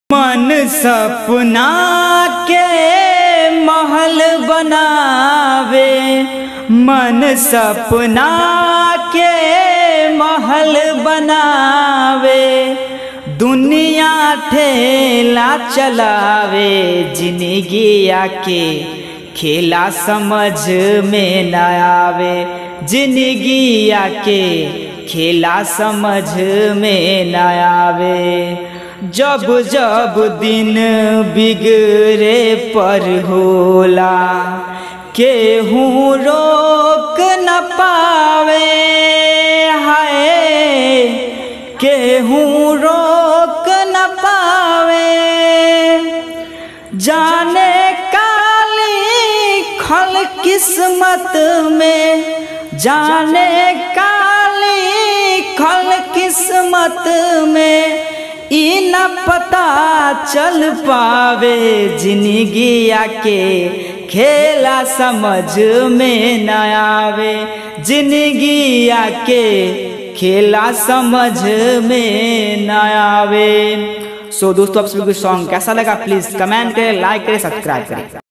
मन सपना के महल बनावे मन सपना के महल बनावे दुनिया ठेला चलावे जिंदगिया के खेला समझ में न आवे जिंदगिया के खेला समझ में न आवे जब जब दिन बिगड़े पर होला केहू रोक न पावे हाय केहू रोक न पावे जाने काली खल किस्मत में जाने काली खल किस्मत में ई न पता चल पावे जिंदगिया के खेला समझ में न आवे जिंदगिया के खेला समझ में न आवे सो दोस्तों आप सभी को सॉन्ग कैसा लगा प्लीज कमेंट करें लाइक करें सब्सक्राइब करें